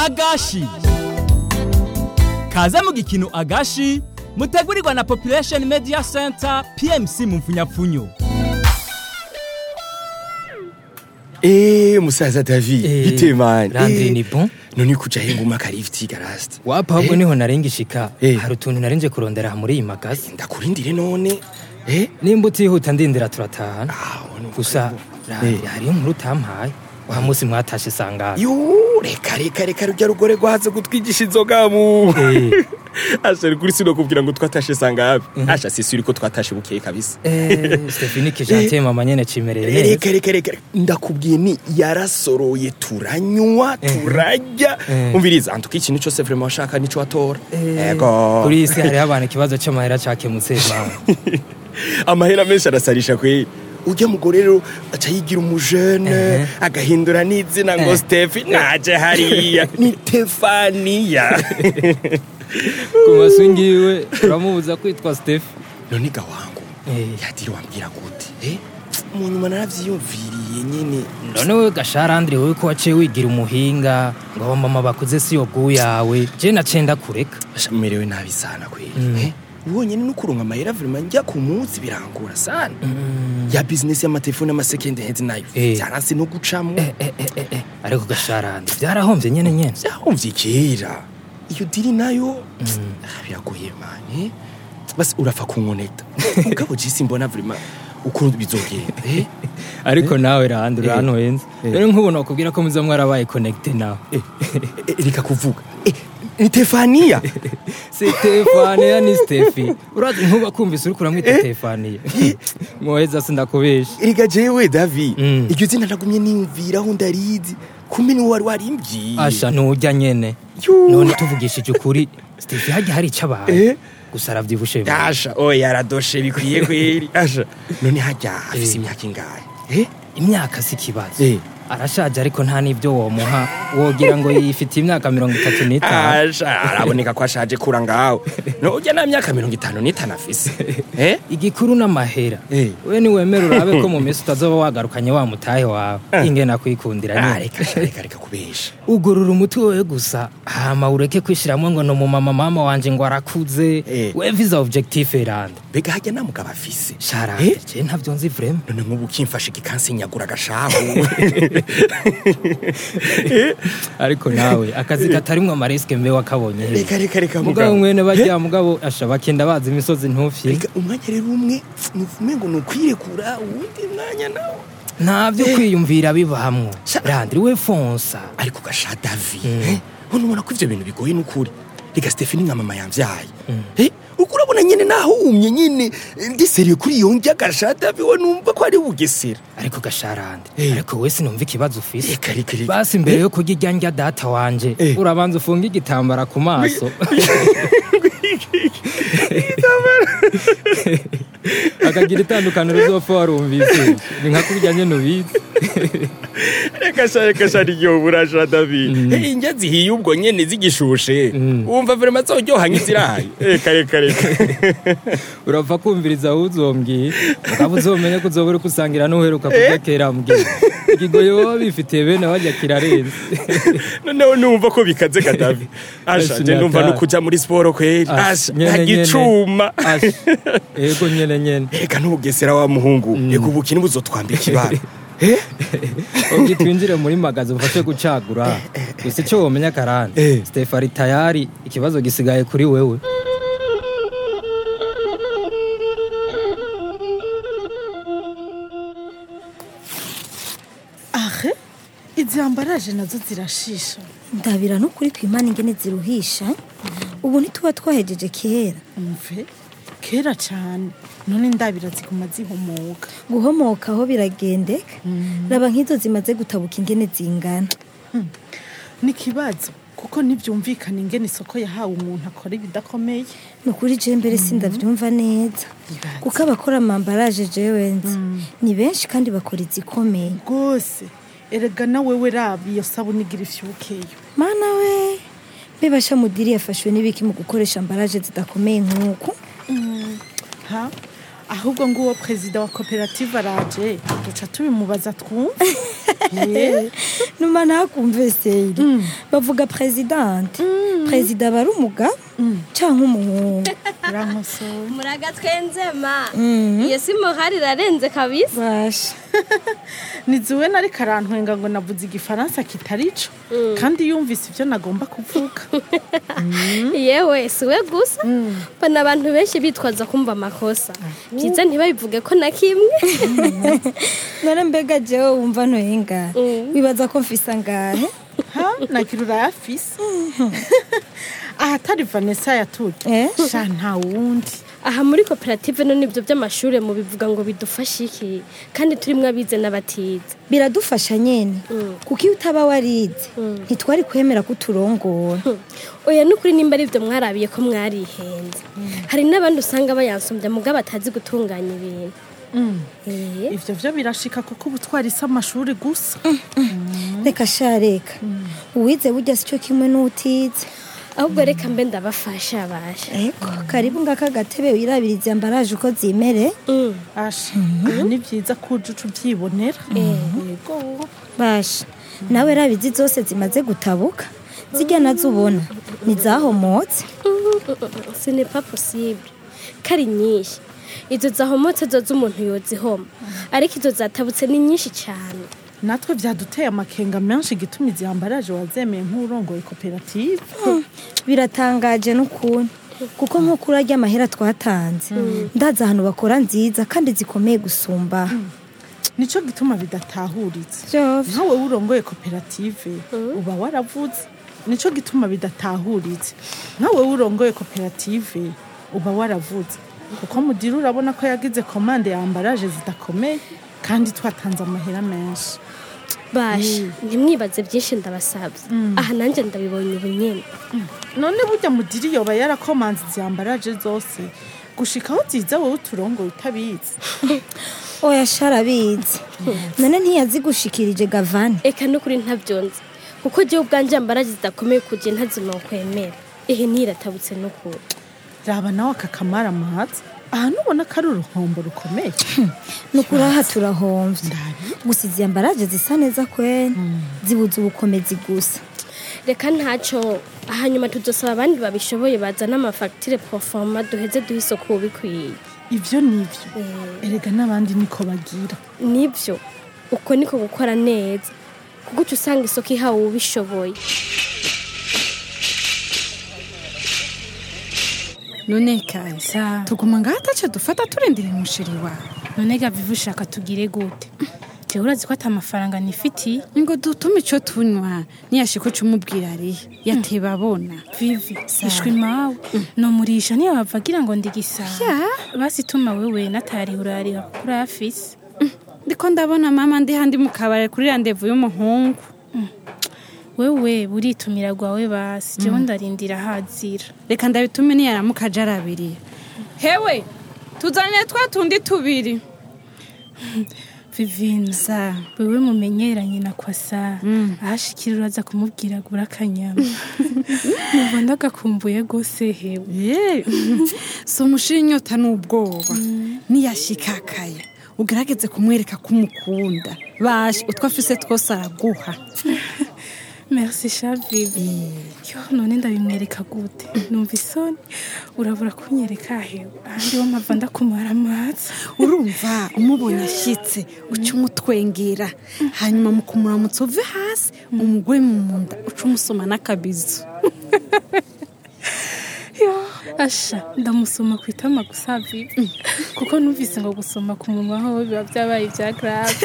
agashi kaze mu gikino agashi mutegurirwa na population media center pmc mu mfunyapfunyo Eh musaza David Eh, bite man Landry Eh, ni bon? none kuja henga umaka lift garast wapa ahubwo niho narengishika Eh. hari utuntu narenje kurondera aha muri iyi magazi ndakurindire none eh nimba utihuta ndindira turatahana ah wono gusa Landry, Eh. hariyo nkuru utampaye wa munsi mwatashe sangana yo reka reka reka rujya rugore rwaze kutwigisha inzoga mu Eh. asha kuri sino kubwira ngo twatashe sangabe asha sisi uriko twatashe bukeye kabisa Stephanie Kijante mama nyene cimereye neza reka reka reka ndakubwiye ni yarasoroye turanywa turarya Eh. umviriza antuka ikintu cyose vraiment washaka nico watora ego kuri iyi si hariho abantu ikibazo c'amahera cakemutse mama amahera menshi arasarisha kwe ujya mugore rero aca yigira umujene Eh. agahindura n'izina ngo Eh. stefi naje hariya ni tefaniya ku masungi yiwe uramubuza kwitwa Steph none ga wangu Eh. yadiri wambwira gute eh? mu nyuma naravyiyumviriye nyene none we gasharandire wewe ko waciye wigira umuhinga ngo abo mama bakuze si yo gu yawe je nacenda kureka Asha, merewe nabi sana kweli Mm. eh? ubonye no kuronka amahera vraiment njya ku munsi birangura sana ya business y'amatelefone y'amasekende hezi nayo Eh. vyaranse no gucamwo Eh, eh, eh, eh, eh. ariko gasharandire vyarahomvye nyene nyene vyahomvye kera iyo diri nayo ah, biragoye mani basi urapfa kunkonekta mugabo jisi mbona vraiment ukuntu bizogenda eh? ariko nawe randi urantuhenze Eh. rero nk'ubu nokubwira ko muza mwarabaye connecte nawe Eh, eh, reka kuvuga eh, ni tefaniya Stefania ni Stefi urazi nkuba kumvise uriko uramwita Stefania mwoheza sindakubesha reka jewe davi Mm. iryo zina nagumye niyumviraho ndarizi kumbe niwe wari warimbwiye asha nturya nyene Yu. none tuvugishije ukuri Stefi hajya hari ico abaye Eh. gusa aravyibushe bibi. asha oya aradoshe bikwiye kweri asha none hajya afise Eh. imyaka ingahe eh? imyaka si ikibazo Eh. arashaje ariko nta n'ibyo womuha wogira ngo yifitiye imyaka mirongo itatu n'itanu asha araboneka ko ashaje kura ngawe nujya na myaka mirongo itanu n'itanu afise eh? igikuru n'amahera Eh. we niwemera urabe ko mu minsi utazoba wagarukanye wa mutahe wawe Eh. ingena kwikundira Ah, nyine reka sha, reka reka kubesha ugurura umutwe wewe gusa hama ureke kwishiramwo ngo ni umumama mama wanje ngo arakuze Eh. we visa objectif eranda mbega hajya nta mugabo afise sharanje Eh? je ntavyo nzi vrema none nk'ubu ukimfashe ikansinyagura agashahu ariko nawe akazi katarimwo amarisike mbe wakabonye he? reka reka reka mugabo mwene barya mugabo asha bakenda bazi imisozi ntufye reka umwanya rero umwe nuvume ngo ni ukwirekura uwundi mwanya nawo ntavyo kwiyumvira bibahamwo Sha- randiri we fonsa ariko gasha davi eh? hano ubona ko ivyo bintu bigoye n'ukuri reka stefani nka mama yamvyaye eh? uko urabona nyene nahumye nyene ndiseriye kuri iyo ndya gasha davi we numva ko ari bugesera ariko gasharande Eh. ariko we sinumva ikibazo ufise reka reka reka basi imbere yo kurya irya ndya data wanje Eh. urabanza ufunga igitambara ku maso akagira itandukaniro uzopfa warumvise ni nka kurya nyene ubizi reka sha reka sha ryo burasha davi Eh, indya zihiye ubwo nyene zigishushe wumva vraiment zoryoha nk'iziraye reka reka reka urapfa kumviriza aho uzombwiye ukaba uzomenye ko uzoba uriko usangira n'uheruka kurya kera mbwiye ikigoyi baba bifitiye bene barya kirarenze noneho numva ko bikaze kadavi asha Ese je numva nyata. no kuja muri siporo kweri asha ntagicuma Asha, ego nyene nyene reka n'ubugesera wa muhungu reka ubukini buzotwambika ibara ubwo twinjire muri magazi bufashe gucagura gusa icyo womenya karande Eh. stefari tayari ikibazo gisigaye kuri wewe ahe izi ambaraje nazo zirashisha ndabira no kuri kwimana ingene ziruhisha ubu ntituba twahejeje kera umve kera cyane none ndabira ziguma zihumuka guhomoka aho biragendeka raba nk'izo zimaze gutabuka ingene zingana ni ikibazo kuko ntibyumvikana ingene isoko yahawe umuntu akora ibidakomeye ni ukuri je mbere sindavyumva neza Ibaze. kuko abakora amambaraje jewe nzi ni benshi kandi bakora izikomeye rwose erega na wewe raba iyo sabuni igira ifyukeyo mana we mbebasha mudiri yafashwe n'ibiki mu gukoresha ambaraje zidakomeye nk'uku ha ahubwo nguwo perezida wa koperative araje duca tubimubaza twumve numa ntakumve seri bavuga presidente perezida aba ari umugabo canke umuhungu urankosoye muraga twenzema iyo si muhari irarenze kabisa basha niziwe nari karantwenga ngo navuze igifaransa kitari co kandi yumvise ibyo nagomba kuvuga yewe si we gusa mbona abantu benshi bitwaza kumva amakosa byiza ntibabivuge ko na kimwe none mbega jewe wumva ntoyenga wibaza ko mfise angahe ha nagira urayafise ahatari vanessa yatuye Eh? sha nta wundi aha muri koperative none ibyo by'amashuri mubivuga ngo bidufashe iki kandi turimo abize n'abatize biradufasha nyene kuko iyo utaba warize ntitwari kwemera ko uturongora oya n'ukuri nimba ari ibyo mwarabiye ko mwarihenze hari n'abandi usanga bayansumbya mugabo batazi gutunganya ibintu Eh, ivyo vyo birashika kuko ubu twarise amashuri gusa reka sha reka uwize burya sico kimwe n'utize ahubwo reka mbe ndabafasha basha eko karibu ngaka gatebe wirabiriza ambaraje uko zimere Mm. asha aha ni vyiza ko uje uca uvyibonera yego basha nawe rabizi zose zimaze gutabuka zijya nazo ubona ntizahomotse ce n'est pas possible kari nyinshi izo zahomotse zo z'umuntu yozihoma ariko izo zatabutse ni nyinshi cyane natwe vyaduteye amakenga menshi gituma izi ambaraje wazemeye nk'urongoye koperative biratangaje n'ukuntu kuko nk'uko urarya amahera twatanze ndazi ahantu bakora nziza kandi zikomeye gusumba nico gituma bidatahuritse Vyovyo. nkawe urongoye koperative uba waravuze nico gituma bidatahuritse nkawe urongoye koperative uba waravuze kuko mudiri urabona ko yagize komande ya ambaraje zidakomeye kandi twatanze amahera menshi basha ntimwibaze byinshi ndabasabye aha nanjye ndabibonye ubu nyine none burya mudiri yoba yarakomanze izi ambaraje zose gushika aho ziza wowe uturongoye utabizi oya sharabizi none ntiyazigushikirije gavane eka n'ukuri ntabyonze kuko jyewe ubwanjye ambaraje zidakomeye kugiye ntazima kwemera ehe ntiratabutse n'ukuri raba nawe aka kamara amahatsi aha nubona ko ari uruhombo rukomeye nukuri aha turahomvye gusa izi ambaraje zisa neza kwene zibuze ubukomezi gusa reka ntacyo hanyuma tudusaba abandi babishoboye bazana amafagitire porofoma duheze duhe isoko ubikwiye ivyo nivyo erega n'abandi niko bagira nibyo uko niko gukora neza kuko uca usanga isoko ihawe ubishoboye none kaza tuguma ngaho ataco dufata turindira umushiri wawe none gaviva ushaka tugire gute jewe urazi ko ata amafaranga nifitiye ngo dutume ico tunywa niyashika uca umubwira arihe yateba abona vivi ishwi mawe nomurisha niyo bavagira ngo ndigisaba Ya. basi tuma wewe natarihurariha kuko urayafise ndiko ndabona mama ndi handi mu kabare kuri randevu y'umuhungu wewe buritumira rwawe basi jewe ndarindira hazira reka ndabitume niyaramuka aje arabiriye hewe tuzanire twa tundi tubiri vivina sa wewe mumenyeranye na kwasa ahashikira uraza kumubwira agura akanyama numva ndagakumbuye gose hewe ye si umushira inyota n'ubwoba niyashikakaye ugerageze kumwereka ko umukunda bashe utwo afise twose araguha merci sha vivi yo none ndabimwereka gute numva isoni urabura kunyereka hewe ahandi wo mpava ndakumara amazi urumva umubonye ashyitse uca umutwengera hanyuma mu kumuramutsa uve hasi umugore mu nda uca umusoma n'akabizu yo asha ndamusoma ku itama gusa vivi kuko numvise ngo gusoma ku munwa ho biba byabaye ibya grave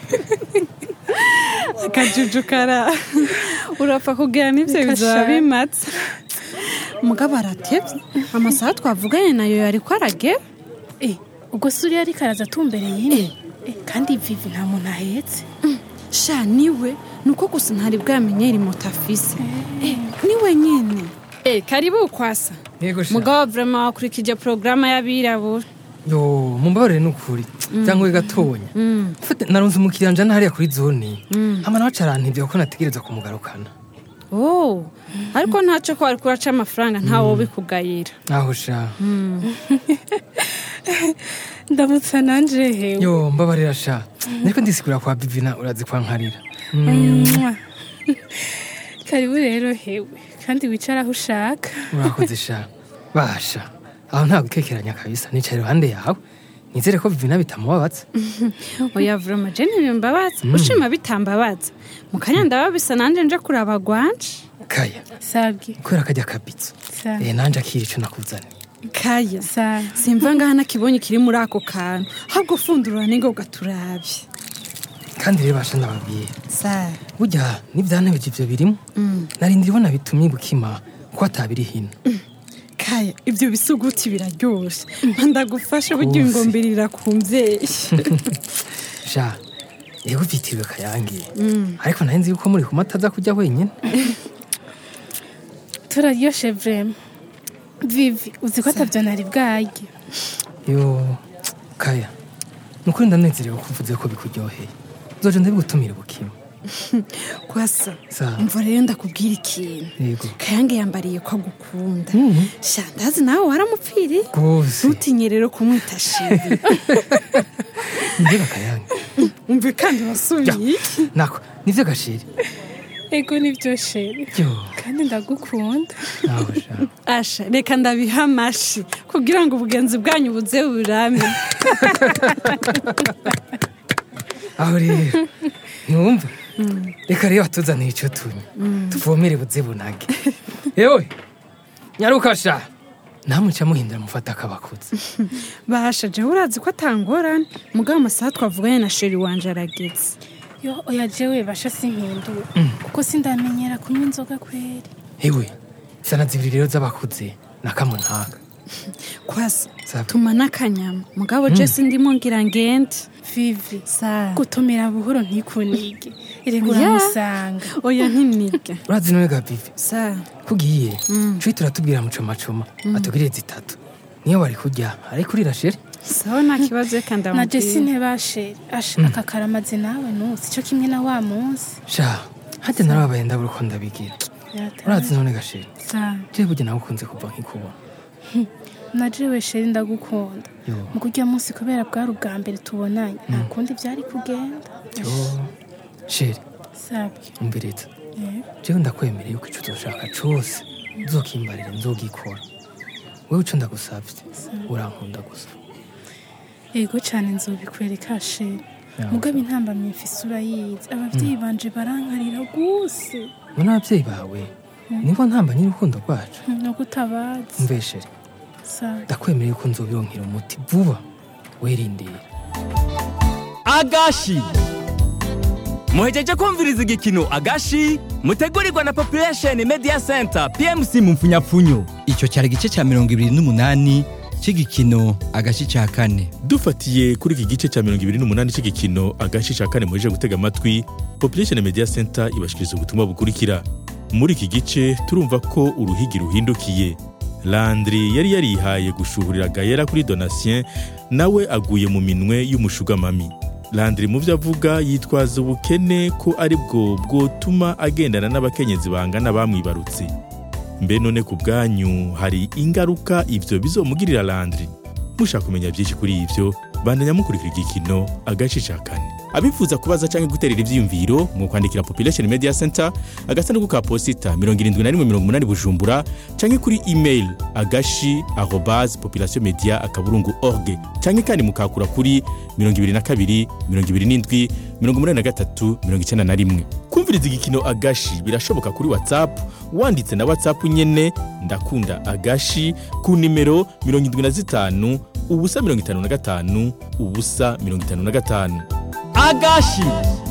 akajuju kara urapfa kugira n'ibyo Reka bizaba sha. bimatse mugabo aratebye amasaha twavuganye nayo yari ko aragera Eh, ubwo se uriya ariko araza atumbereye ine Eh, kandi vivi nta muntu ahetse sha niwe ni uko gusa ntari bwamenyere moto afise Eh, niwe nyine Eh, karibu kwasa yego sha mugabo vrema wakurikije porogaramu y'abirabura yo mumbabarire n'ukuri cyangwa gatonya Fate, narunze umukiriya njana hariya kuri zone hama nawe acarantevye kuko nategereza kumugarukana oh ariko ntacyo ko wari kuraca amafaranga ntawe ubikugayira aho sha ndamutsa nanje hewe yo mbabarira sha nariko ndisigura kwa bivina urazi kwa nkarira Mwah. karibu rero hewe kandi wicara aho ushaka urakoze sha basha aho nta gukekeranya kabisa nicaye iruhande yawe nizere ko vivina bitamubabaza oya vroma je ntibimbabaza ushima bitambabaza mu kanya ndaba bisa nanje nje kuraba gwanje kaya sabwe kubera kajya kabitso Sa- eh nanje akira ico nakuzaniye kaya sa simva ngaha nakibonye kiri muri ako kantu ahubwo fundurura ningo gaturabye kandi rero basha ndababwira sa burya n'ivyantebeje ivyo birimo narindira ibona bitumye gukima ko atabiri hino kaya ibyo bisuguti biraryoshe ndagufasha burya Rwose. ingombirira ku mvyeyi sha yego vyitiriwe kayangiye ariko nari nzi yuko muri kumata aza kujya wenyine turaryoshe vrema vivi uzi ko atavyo nari bwarye yo kaya nukuri ndanezerewe ko uvuze ko bikuryoheye uzoje ndabigutumira bukima kwasa Sa. umva rero ndakubwira ikintu yego kayange yambariye ko agukunda sha ndazi nawe waramupfiriye rwose ntutinye rero kumwita shiri mbega kayange umve kandi wasubiye iki nako nivyo gashiri ego nivyo sheri yo kandi ndagukunda nawe sha asha reka ndabiha amashi kugira ngo ubugenzi bwanyu buze burame aho rero ntiwumva reka rero batuzaniye icyo tunywa tuvomere buze bunage yewe nyaruka sha namuca muhindura mufata akabakuzi basha jewe urazi ko atangorane mugabo amasaha twavuganye na sheri wanje arageze yo oya jewe basha simpindura kuko sindamenyera kunywa inzoga kweri yewe sana zibiri rero z'abakuze na kamwe ntaga kwasa Sawa. tuma n'akanyama mugabo jesi ndimo ngira ngende vivi sa gutumira buhoro ntikunige erega Oya. uramusanga oya ntinige urazi none ga bivi sa kugiye cui turatubwira mucomacoma atubwire zitatu niyo wari kurya ariko urira sheri sawa nta kibazo reka na jesi ndamubwira ntibasheri asha aka karamaze nawe nusi cyo kimwe na wa munsi sha hajya narababaye ndabura uko ndabigira urazi none gasheri sa jewe burya nawe ukunze kuva nkikubona na jewe sheri ndagukunda yo mu kurya munsi kubera bwari ubwa mbere tubonanye nta kundi byari kugenda yo sheri sabwe umviriza yego jewe ndakwemereye yuko ico uzoshaka cose uzokimbarire nzogikora wewe ico ndagusavye urankunda gusa yego cyane nzobikwereka sheri Ya. mugabo intambamyi mfise urayizi abavyeyi banje barankarira guse none abavyeyi bawe nibo ntamba nyir'urukundo rwacu nuko utabazi umveshere sa ndakwemereye yuko nzobironkera umuti vuba werindire agashi muhejeje kumviriza igikino agashi mutegurirwa na population media center pmc mu mfunyapfunyo icyo cyari igice cya mirongo ibiri n'umunani cy'igikino agace cya kane dufatiye kuri iki gice cya mirongo ibiri n'umunani cy'igikino agace cya kane muheje gutega amatwi population media center ibashikiriza ubutumwa bukurikira muri iki gice turumva ko uruhigi ruhindukiye landry yari yarihaye gushuhurira gayera kuri donatien nawe aguye mu minwe y'umushugamami landry mu byo avuga yitwaza ubukene ko ari bwo bwotuma agendana n'abakenyezi bangana bamwibarutse mbe none ku bwanyu hari ingaruka ibyo bizomugirira landry mushaka kumenya byinshi kuri ibyo bandanya mukurikira igikino agace ca kane abifuza kubaza cyangwa guterera ivyiyumviro mu kwandikira population media center agasanduku ka posita 7180 bujumbura cyangwa kuri email agashi arobase population media akaburungu org cyangwa kandi mukakura kuri 22 27 83 91 kumviriza igikino agashi birashoboka kuri whatsapp wanditse na whatsapp nyene ndakunda agashi ku nimero 75 ubusa 55 ubusa 55 agashi